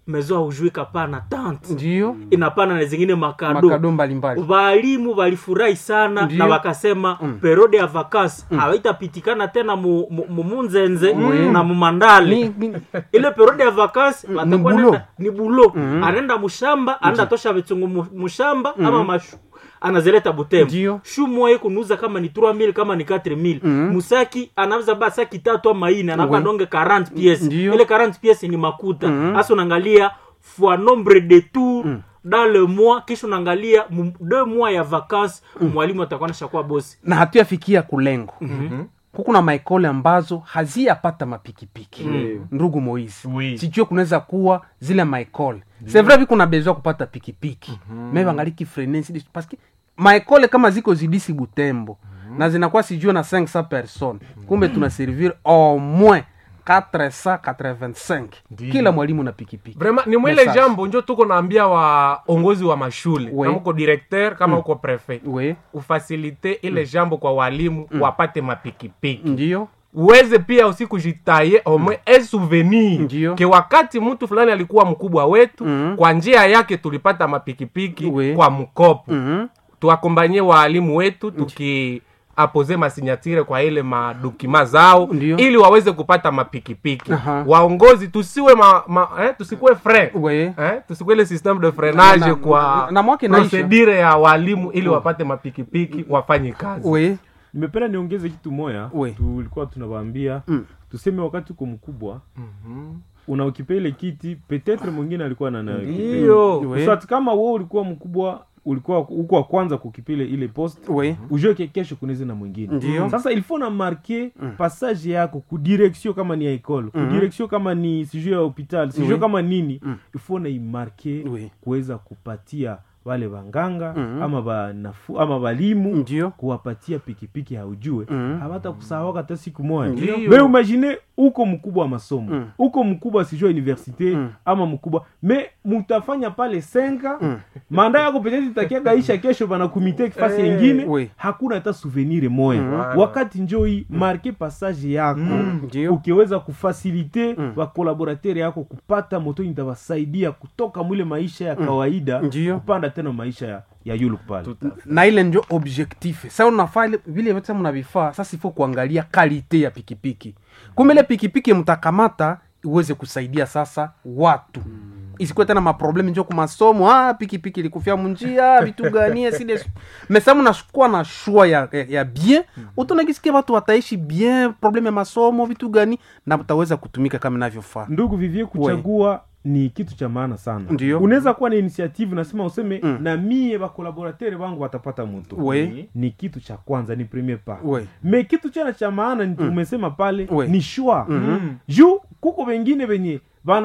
mezo haujui kapana tant ndio inapana na zingine makado makado mbalimbali walimu walifurahi sana Ndiyo. na wakasema Mm. periode ya vakasi hawaitapitikana tena mu- mu- mu- munzenze Mm. na mumandale Ni- ni- ile periode ya vakasi watakuwa bulo. nenda- ni bulo anaenda mushamba anaenda tosha vitungu mu- mushamba ama mashu anazileta butembo Ndiyo. shu moya kunuza kama ni 3000 kama ni 4000 musaki anauza ba saki tatu ama ine anapa Oui. donge 40 pièces Ndiyo. ile 40 pièces ni makuta hasa unaangalia fois nombre de tours dans le mois kisha unaangalia mu- deux mois ya vacances mwalimu atakuwa nashakuwa bosi na hatuyafikia kulengo huku na maekole ambazo haziyapata mapikipiki ndugu moisi Oui. sijue kunaweza kuwa zile maekole c'est vrai viko na besoin kupata pikipiki me bangaliki frenesi paske maekole kama ziko zidisi butembo na zinakuwa sijue na 500 personnes kumbe tuna servir au moins 485 kila mwalimu na pikipiki vraiment ni mwile Message. jambo njo tuko naambia waongozi wa mashule Oui. kama uko directeur kama uko prefet we ufasilite ile jambo kwa walimu wapate mapikipiki ndio uweze pia usikujitaye omwe e souvenir Ndiyo. ke wakati mtu fulani alikuwa mkubwa wetu Mhm. kwa njia yake tulipata mapikipiki Oui. kwa mkopo Mhm. tuakombanye waalimu wetu tuki apoze masinyatire kwa ile madokima zao Ndiyo. ili waweze kupata mapikipiki Aha. waongozi tusiwe ma, ma, eh, tusikuwe fre we eh, tusikuwe ile systeme de freinage Na- kwa na mwaka inaisha. procedure ya walimu ili wapate mapikipiki wafanye kazi we nimependa niongeze kitu moya We. tulikuwa tunawaambia Mm. tuseme wakati uko mkubwa unaokipa ile kiti petetre mwingine alikuwa na nayo Ndiyo. We. so ati kama wewe ulikuwa mkubwa ulikuwa uko wa kwanza kukipile ile post we ujue ke kesho kunaweza na mwingine Ndiyo. sasa il faut na marke passage yako kudirection kama ni ya ekole kudirection kama ni sijue ya hopital sijue Oui. kama nini il faut na imarke Oui. kuweza kupatia wale wanganga Mhm. ama banafu ama walimu ndio kuwapatia pikipiki haujue Mhm. hawata kusahawaka hata siku moja Ndiyo. me imagine uko mkubwa wa masomo Mm. uko mkubwa sijua universite Mm. ama mkubwa me mutafanya pale senka Mm. manda yako petete itakiagaisha kesho bana kumite kifasi Eh, yengine oui. hakuna hata souvenir moya Mm. wakati njoi marke passage yako ndio ukiweza kufasilite Mm. wakolaboratere yako kupata moto itawasaidia kutoka mwile maisha ya kawaida Ndiyo. kupanda tena maisha ya, ya yulu pale na ile ndio objectif sa unafaa ile- vile vyote mnavifaa sasa ifo kuangalia kalite ya pikipiki kumbe ile pikipiki mtakamata iweze kusaidia sasa watu isikuwe tena maprobleme njo kumasomo ah, pikipiki ilikufia munjia vitu gani sile mesa mnashukua na shua ya, ya, ya bien utonakisikia watu wataishi bien probleme ya masomo vitu gani na utaweza kutumika kama inavyofaa ndugu vivie kuchagua ni kitu cha maana sana Ndiyo. unaweza kuwa na initiative nasema useme Mm. na mie bakolaboratere wangu watapata moto We. ni kitu cha kwanza ni premier pas we me kitu chana cha maana ni umesema pale We. ni shwa Mhm. juu kuko wengine venye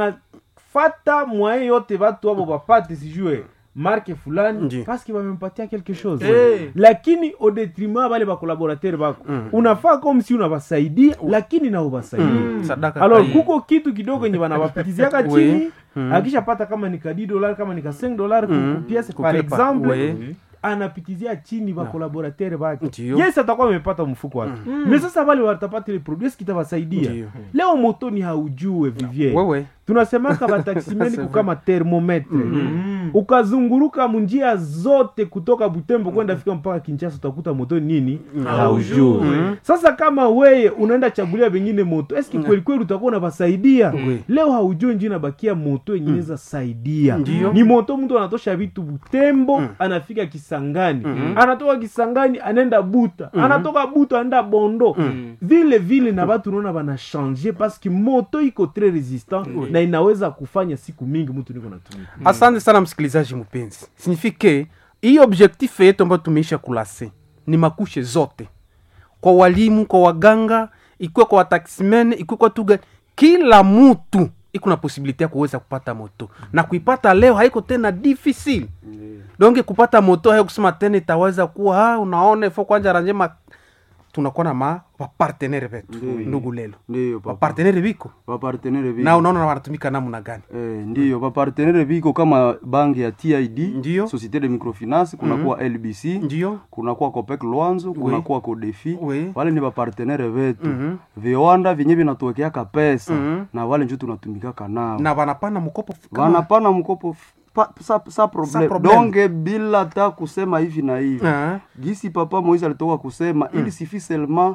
banafata mwaye yote watu abo bapate sijue marke fulani Ndiyo. paske bamempatia quelque chose Eh. lakini au detriment bale bakolaboratere bako unafaa comme si unabasaidia lakini na ubasaidia Mm, sadaka alors kai- kuko kitu kidogo yenye banawapitiziaka We. chini Mm. akishapata kama ni ka 10 dollar kama ni ka 5 dollar Mm. ku pièce par Kupepa. exemple We. anapitizia chini bakolaboratere bake Ndiyo. yes atakuwa amepata mfuko wake me sasa wale watapata ile produit eski itawasaidia Ndiyo. leo motoni haujue vivier wewe tunasemaka bataksimeni kukama termometre ukazunguruka munjia zote kutoka butembo kwenda fika mpaka kinchasa utakuta moto nini haujue sasa kama weye unaenda chagulia vengine moto eski kweli kweli utakuwa unabasaidia Oui. leo haujue nji nabakia moto yenye inaweza saidia Ndiyo. ni moto mtu anatosha vitu butembo anafika kisangani anatoka kisangani anaenda buta anatoka buta anaenda bondo vile vile na batu unaona banashange paske moto iko tres resistant na inaweza kufanya siku mingi mtu niko natumika asante sana msikilizaji mpenzi signifike hii objectif yetu ambayo tumeisha kulase ni makushe zote kwa walimu kwa waganga ikuwe kwa wataximen ikuwe kwa tuga kila mutu iko na posibilite ya kuweza kupata moto na kuipata leo haiko tena difficile donge kupata moto hayo kusema tena itaweza kuwa ah, unaona ifo kwanja ranje ma tunakuwa na ma wapartenere vetu Ndiyo. ndugu lelo ndiyo papa wapartenere viko vapartenere viko na unaona wanatumika namna gani Eh, ndiyo vapartenere viko kama banki ya tid Ndiyo. société de microfinance kunakuwa lbc ndio kunakuwa copec lwanzo kunakuwa codefi Oui. wale ni vapartenere vetu Mhm. viwanda vyenye vinatuwekeaka pesa Mhm. na wale njo tunatumikaka nao na wanapana mkopo f- kama- wanapana mkopo f- pa, sa, sa problem. problem. donge bila ta kusema hivi na hivi Ah. gisi papa moise alitoka kusema ili sifi selma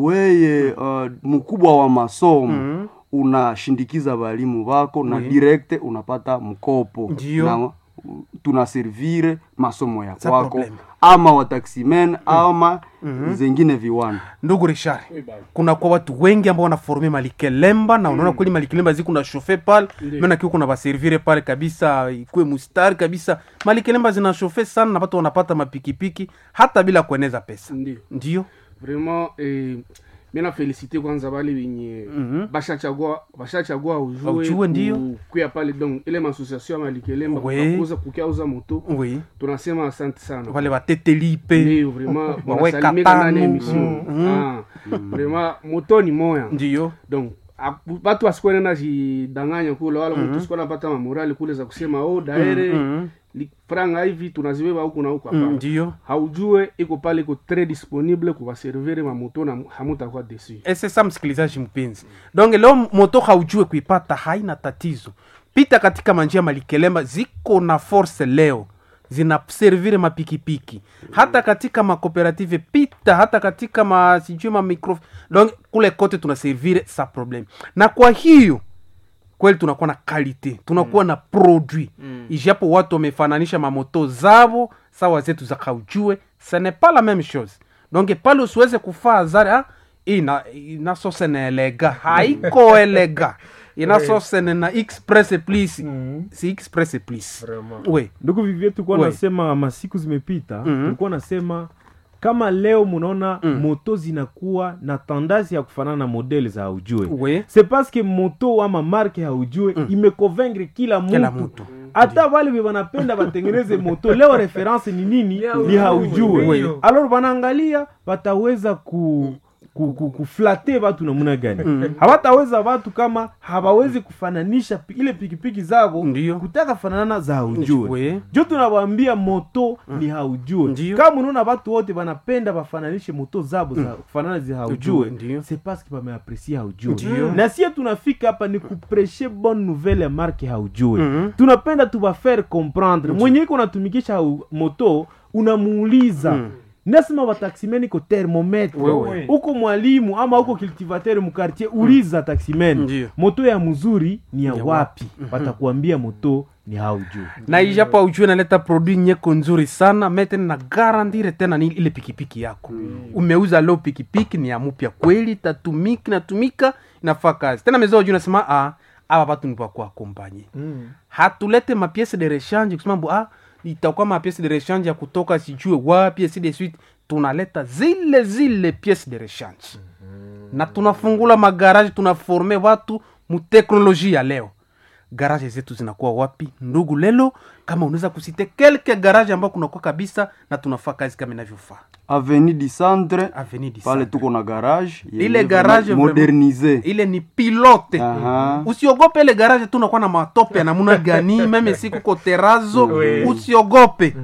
weye uh, mkubwa wa masomo unashindikiza walimu wako na direkte unapata mkopo Ndiyo. na uh, tunaservire masomo ya Sa kwako problem. ama wataximen ama zengine viwanda ndugu richard kuna kwa watu wengi ambao wanaforme malikelemba na unaona kweli malikelemba zi kuna shofe pale mena kiwa kuna baservire pale kabisa ikuwe mustari kabisa malikelemba zina shofe sana na watu wanapata mapikipiki hata bila kueneza pesa ndio ndio vraiment eh, mina felicite kwanza bale wenye Mhm. bashachagua bashachagua ujue Ujue, ndio. ku- kuya pale donc ile maasociation ya malikelemba Oui. kukakuza kukiauza moto oui tunasema asante sana wale watetelipe ndio vraiment Waweka wanasalimika ndani ya tano. emission Mhm. ah vraiment moto ni moya ndio donc apu- batu asikuwa nenda jidanganya kule wala mtu sikuwa napata mamorali kule za kusema oh daere Mhm. li- franga hivi tunazibeba huku na huku Mm, hapana ndio haujue iko pale iko très disponible kuvaservire mamoto na hamutakuwa desu ese sa msikilizaji mpenzi donc leo moto haujue kuipata haina tatizo pita katika manjia malikelemba ziko na force leo zinaservire mapikipiki hata katika makooperative pita hata katika ma sijui ma micro donc kule kote tunaservire sa problem na kwa hiyo kweli tunakuwa na kalite tunakuwa na produit mm. ijapo watu wamefananisha mamoto zavo sawa zetu za kaujue ce n'est pas la même chose donc pale usiweze kufaa azari ah, ina inasose na elega haiko elega inasose na express please si express please we ndugu vivie tulikuwa Oui. nasema masiku zimepita Mhm. tulikuwa nasema kama leo munaona moto zinakuwa na tendance ya kufanana na modele za haujue we c'est parce que moto ama marke haujue imeconvaincre kila Kila mtu mtu. hata wale we wanapenda watengeneze moto leo reference ni nini ni haujue Oui. alors wanaangalia wataweza ku ku- ku- kuflate watu namuna gani hawataweza watu kama hawawezi kufananisha pi- ile pikipiki zavo Ndiyo. kutaka fanana za haujue We. jo tunawambia moto ni haujue Ndiyo. kama unaona watu wote wanapenda wafananishe moto zabo za kufanana zi haujue Ndiyo. c'est parce que wameapresie haujue Ndiyo. na sie tunafika hapa ni kupreshe bonne nouvelle ya marke haujue Mhm. tunapenda tuwafaire comprendre mwenye iko natumikisha hau- moto unamuuliza nasema wataximeni ko thermometre Wewe. uko mwalimu ama uko cultivateur mukartier uliza taximeni Ndiyo. moto ya mzuri ni ya Ya wapi watakuambia moto ni haujue na ijapo aujue naleta produit nyeko nzuri sana metene na garantire tena ni ile pikipiki yako umeuza leo pikipiki ni ya mupya kweli tatumiki natumika inafaa kazi tena mezao juu nasema ah, aba batu ni bakuakompanye hatulete mapiese de rechange kusema mbu ah, itakuwa mapiese de rechange ya kutoka sijue wapi si de suite tunaleta zile zile piese de rechange na tunafungula magaraji tunaforme watu muteknolojia ya leo garaje zetu zinakuwa wapi ndugu lelo kama unaweza kusite kelke garaje ambao kunakuwa kabisa na tunafaa kazi kama inavyofaa aveni du centre Avenue du pale Centre. tuko na garage yenye ile vraiment garage modernise ile ni pilote Aha. usiogope ile garage tu unakuwa na matope ya namuna gani meme siku ko terazo usiogope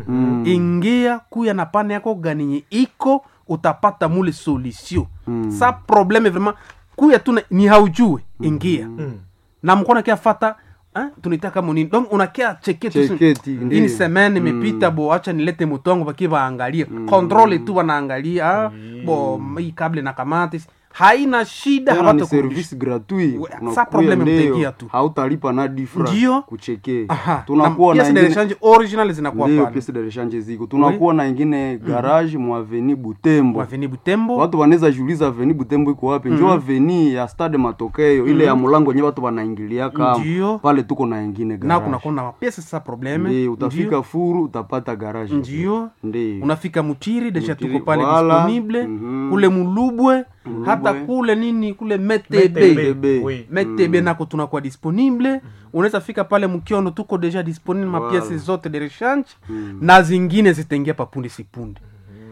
ingia kuya na pane yako ganinye iko utapata mule solution sa probleme vraiment kuya tu na- ni haujue ingia na mkona kia fata eh, tunaita kama nini donc unakia cheke tu Cheketi, ini ndiyo. semaine imepita bo acha nilete mutongo baki baangalie controle tu wanaangalia ah, bo hii kable na kamati haina shida tena ni hawatakurudisha. service gratuit We- Unakuya sa probleme leo, mtaigia tu. hautalipa na difra Ndiyo. kucheke Aha, tunakuwa na na pièce de ingine- rechange original zinakuwa ndiyo pale piece de rechange ziko tunakuwa na ingine garage mu aveni butembo waveni butembo watu wanaweza jiuliza aveni butembo iko wapi njo aveni ya stade matokeo ile ya mulango wenye watu wanaingilia kama Ndiyo. pale tuko na ingine na garage kunakuwa na mapiese sa probleme Ndiyo, utafika furu utapata garage ndio Ndiyo. unafika muchiri deja Muchiri, tuko pale wala. disponible Mhm. kule mulubwe hata kule nini kule metebe Metebe. Oui. metebe nako tunakuwa disponible unaweza fika pale mkiono tuko deja disponible mapiese zote de rechange na zingine zitaingia papunde sipunde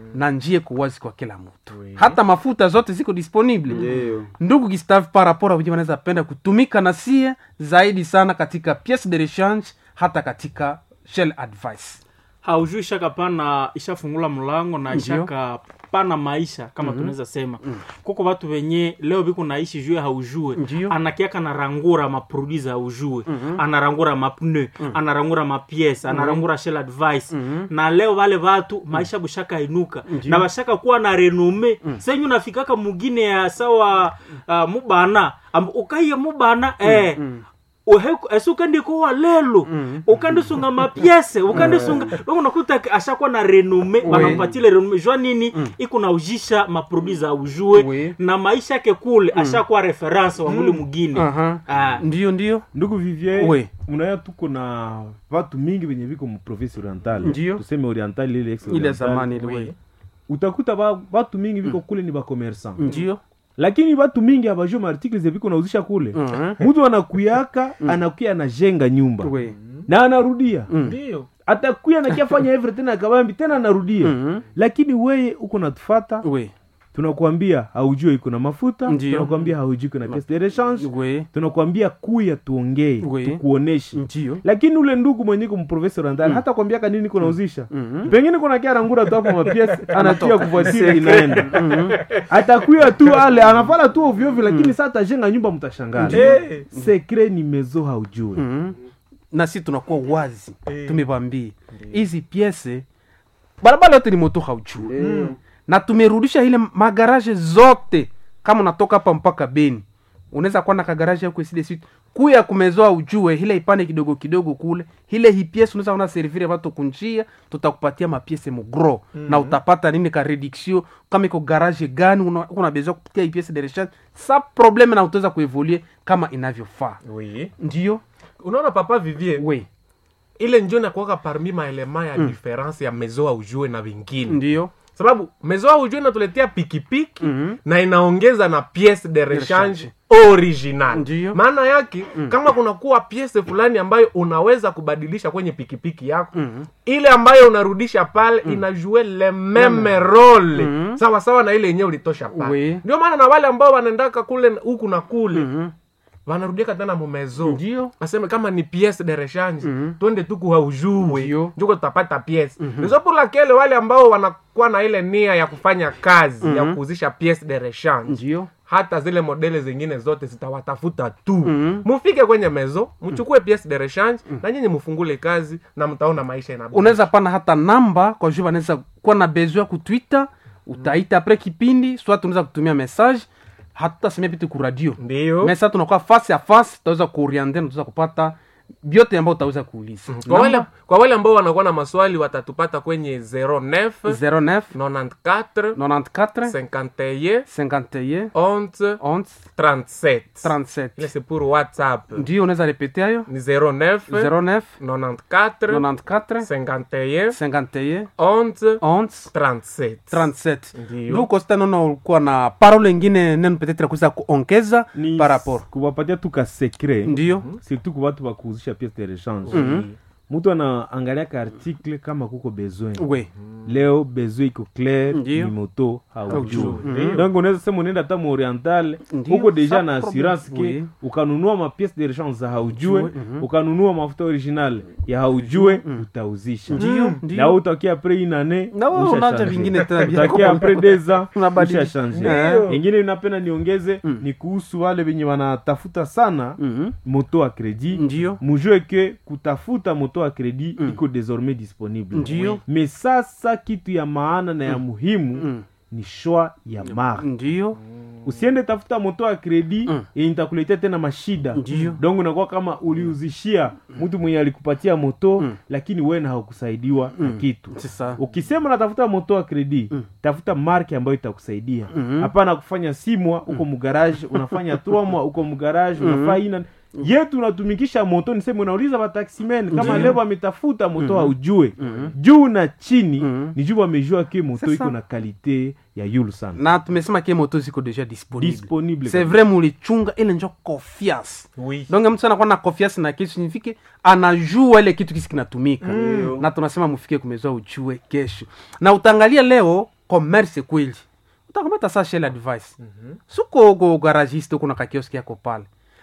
na njia iko wazi kwa kila mtu hata mafuta zote ziko disponible Ndio. ndugu Gustave par rapport wenyewe wanaweza penda kutumika na sie zaidi sana katika piece de rechange hata katika shell advice haujui ishaka pana ishafungula mlango na Ndio. ishaka pana maisha kama tunaweza sema kuko watu wenye leo biko naishi jue haujue Ndio. anakiaka narangura maproduit za haujue anarangura mapne anarangura mapiese anarangura shell advice na leo wale watu maisha bushaka inuka na bashaka kuwa na renome senyu nafikaka mugine ya sawa uh, mubana Am- ukaiye mubana eh uheku esi ukandikowa lelo ukandisunga mapiese ukandisunga mm. unakuta ashakuwa na renome wanampatile renome jua nini iko na ujisha maproduit za ujue Oui. na maisha yake kule ashakuwa reference wa mule mugine Aha. Ah. ndio ndio ndugu vivier Oui. mnaya tuko na watu mingi wenye viko muprovince oriental Ndio. tuseme oriental ile ex ile oriental. zamani ile we. utakuta ba, watu mingi viko kule ni bakomersan ndio lakini watu mingi abajue maartikle zeviko nauzisha kule Mhm. mtu anakuyaka anakuya anajenga nyumba we. na anarudia ndio atakuya nakiafanya every tena akabambi tena anarudia Mhm. lakini weye uko natufata we. tunakuambia haujue iko na mafuta Ndio. tunakuambia haujui iko na piece de rechange we. tunakuambia kuya tuongee Oui. tukuoneshe ndio lakini ule ndugu mwenye iko mprofesa randali hata kwambiaka nini kunauzisha Mhm. pengine kuna kia rangura tu hapo mapiesi anatia kufuatili inaenda atakuya tu ale anafala tu ovyoovyo lakini saa atajenga nyumba mtashangaa Eh. sekre ni mezo haujue Mhm. na si tunakuwa wazi tumevambia hizi piese barabara yote ni moto hauchua na tumerudisha ile magaraje zote kama unatoka hapa mpaka beni unaweza kuwa na kagaraje huko iside suite kuya kumezoa ujue ile ipande kidogo kidogo kule ile hii piese unaweza ona servire watu kunjia tutakupatia mapiese mugro na utapata nini ka reduction kama iko garage gani una- una besoin kupitia hii piese de rechange sa probleme na utaweza kuevolue kama inavyofaa oui. ndio unaona papa vivier we ile njo nakuwaka parmi maelema ya difference ya mezoa ujue na vingine ndio sababu mezoa ujue inatuletea pikipiki Mhm. na inaongeza na piece de rechange rechange. original Ndiyo. maana yake kama kunakuwa piese fulani ambayo unaweza kubadilisha kwenye pikipiki yako ile ambayo unarudisha pale inajue le meme role sawa sawa na ile yenyewe ulitosha pale Oui. ndio maana na wale ambao wanaendaka kule huku na kule wanarudiaka tena mumezo ndio aseme kama ni piece de rechange twende tu kuhaujue Ndio. njuko tutapata piece nizo pour laquelle wale ambao wanakuwa na ile nia ya kufanya kazi ya kuuzisha piece de rechange ndio hata zile modele zingine zote zitawatafuta tu mufike kwenye mezo mchukue piece de rechange na nyinyi mfungule kazi na mtaona maisha ina unaweza pana hata namba kwa juu wanaweza kuwa na besoin ku twitter utaita apres kipindi swat unaweza kutumia message hatutasemia vitu ku radio ndio mesa tunakuwa face à face tutaweza kuoriente na tutaweza kupata vyote ambao utaweza kuuliza kwa wale, kwa wale ambao wanakuwa na maswali watatupata kwenye 09 09 94 94 51 51 11 11 37 37 ile c'est pour whatsapp ndio unaweza repete hayo ni 09 09 94 94 51 51 11 11 37 37 Ndio. ndio kosta naona ulikuwa na parole ingine neno petetre kuweza kuongeza ni par rapport kuwapatia tu ka secret ndio surtout kwa watu wakuuzisha piece de rechange mtu anaangalia ka article kama kuko besoin we leo besoin iko clair Ndio. ni moto haujui Haujui. donc unaweza sema unaenda hata muoriental Ndio, huko deja sa na assurance problem. ke Oui. ukanunua mapiece de rechange za haujue Ujue, mhm. ukanunua mafuta original ya haujue utauzisha ndio na ndio utakia apres une année na wewe usha unaanza changer. vingine tena vya utakia apres deux ans Unabadilisha. usha change Ndio. ingine inapenda niongeze ni kuhusu wale wenye wanatafuta sana Mhm. moto a credit ndio mujue ke kutafuta moto a credit iko désormais disponible Ndio. me sasa kitu ya maana na ya muhimu Mm. ni shwa ya mark ndio usiende tafuta moto ya kredi Mm. yenye itakuletea tena mashida Ndio. donc unakuwa kama uliuzishia mtu mwenye alikupatia moto Mm. lakini wena haukusaidiwa na kitu sasa ukisema natafuta moto wa kredi Mm. tafuta marke ambayo itakusaidia Mhm. hapana kufanya simwa uko mgarage unafanya tromwa uko mgarage unafaa ina yetu unatumikisha moto niseme unauliza wataximen kama Ndiyo. leo wametafuta moto haujue juu na chini Mhm. ni juu wamejua ke moto Sasa. iko na kalite ya yulu sana na tumesema ke moto ziko deja disponible disponible c'est kabisa. vrai mulichunga ile njo confiance oui donc mtu anakuwa na confiance na kitu signifike anajua ile kitu kisi kinatumika na tunasema mufike kumezoa ujue kesho na utaangalia leo commerce kweli utakamata sa shell advice suko go garagiste kuna kakioski yako pale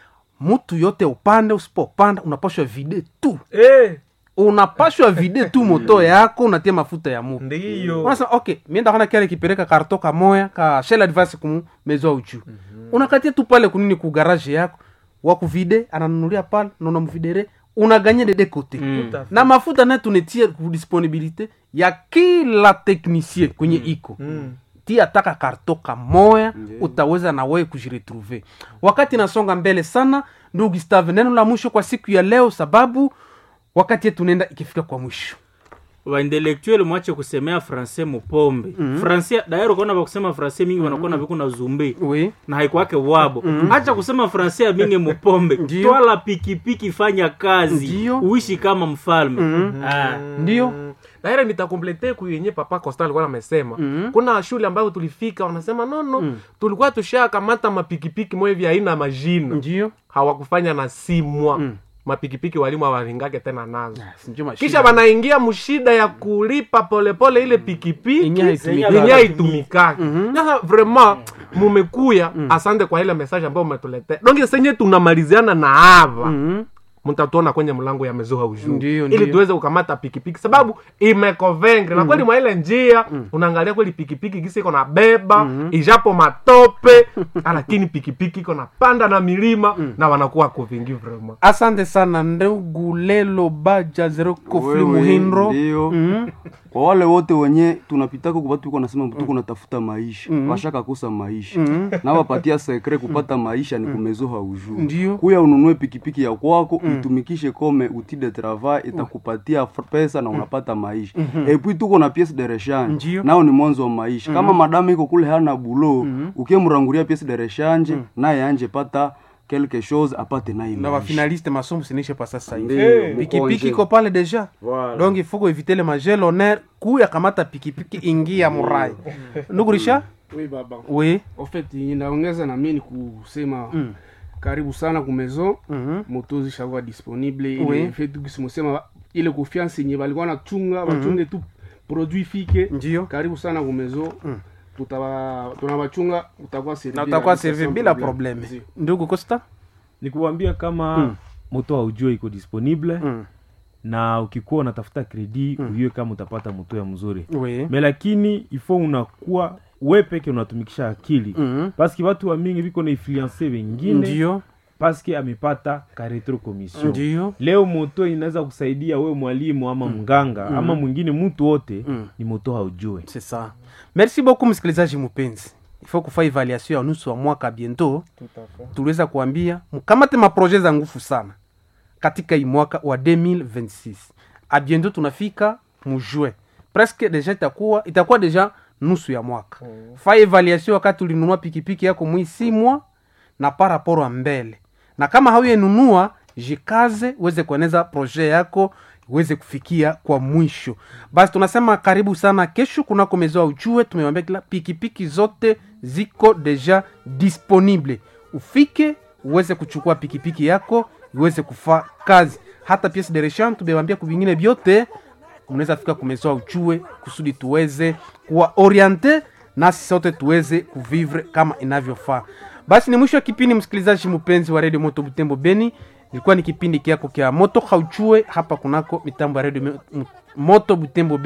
mtu yote upande usipopanda unapashwa vide tu Eh, unapashwa vide tu moto yako unatia mafuta ya mutu ndiyo unasema okay mienda kana kale kipeleka karto kamoya ka shell advice kumu mezo uchu unakatia tu pale kunini ku garage yako wakuvide ananunulia pale na unamvidere unaganye dede kote Tout à fait. na mafuta naye tunetie ku disponibilité ya kila technicien kwenye iko tia taka karto kamoya utaweza na wewe kujiretrouve wakati nasonga mbele sana ndugu gustave neno la mwisho kwa siku ya leo sababu wakati yetu nenda ikifika kwa mwisho waintelektuel mwache kusemea francais mupombe mm-hmm. francais daero ukaona vakusema francais mingi wanakuwa na viku na zumbi oui. na haikwake wabo hacha kusema francais ya mingi mupombe Ndiyo. twala pikipiki fanya kazi Ndiyo. uishi kama mfalme ah. ndio naire nitakomplete kuyenye papa costa alikuwa amesema kuna shule ambayo tulifika wanasema nono tulikuwa tushakamata mapikipiki moya hivi aina majina ndio hawakufanya na simwa mapikipiki walimu hawalingake tena nazo Sinjo mashida. kisha wanaingia mshida ya kulipa polepole ile pikipiki Yenye haitumiki. yenye haitumikaki sasa vraiment mumekuya asante kwa ile message ambayo umetuletea donge senye tunamaliziana na hava Mhm. mtatuona kwenye mlango ya mezoa ujuu Ndiyo, ili ndiyo. tuweze kukamata pikipiki sababu imekovengre na kweli mwa ile njia unaangalia kweli pikipiki gisi iko na beba ijapo matope lakini pikipiki iko na panda na milima na wanakuwa kuvingi vraiment asante sana ndugu lelo baja zero kofli Wewe, muhindro ndio Mhm. kwa wale wote wenye tunapitaka kubatu tuko nasema tuko natafuta maisha washaka kosa maisha na wapatia sekre kupata maisha ni kumezoha ujuu Ndio. kuya ununue pikipiki ya kwako itumikishe kome outil de travail itakupatia f- pesa na unapata maisha epui tuko na piece de rechange Ndio. nao ni mwanzo wa maisha kama madame iko kule hana bulo ukimranguria piece de rechange naye anje pata quelque chose apate naye na maisha bafinaliste masomo sinishe pa sasa hivi Ndio, pikipiki mkonje. iko pale deja Voilà. donc il faut kuevite le magel honneur kuya kamata pikipiki ingia murai ndugu risha oui baba oui en fait inaongeza na mimi ni kusema karibu sana kumezo Mhm. moto zishakuwa disponible Oui. ile fait tukisimosema ile confiance yenye balikuwa nachunga bachunge tu produit fike ndio karibu sana kumezo tutaba tunabachunga utakuwa servi na utakuwa kabisa servi sans bila problème. probleme Ndio. ndugu costa ni kuwambia kama moto haujue iko disponible Mm. na ukikuwa unatafuta kredi mm. ujue kama utapata moto ya mzuri oui me lakini ifo unakuwa we peke unatumikisha akili Mhm. paske watu wa mingi viko na influence wengine ndio paske amepata karetro commission ndio leo moto inaweza kusaidia we mwalimu ama mganga ama mwingine mtu wote ni moto haujue c'est ça merci beaucoup msikilizaji mpenzi ifo kufa evaluation ya nusu wa mwaka biento tuliweza kuambia mkamate maproje za nguvu sana katika hii mwaka wa 2026 abiento tunafika mujue presque deja itakuwa itakuwa deja nusu ya mwaka fa evaluation wakati ulinunua pikipiki yako mwisimwa na paraporo ya mbele na kama hauyenunua jikaze uweze kueneza proje yako uweze kufikia kwa mwisho basi tunasema karibu sana kesho kunako mezoa ujue tumewambia kila pikipiki zote ziko deja disponible ufike uweze kuchukua pikipiki yako iweze kufaa kazi hata piece de rechange tumewambia kuvingine vyote mnaweza fika kumezoa uchue kusudi tuweze kuwa oriente nasi sote tuweze kuvivre kama inavyofaa basi ni mwisho wa kipindi msikilizaji mpenzi wa redio moto butembo beni ilikuwa ni kipindi kiako kya moto hauchue hapa kunako mitambo ya redio moto butembo beni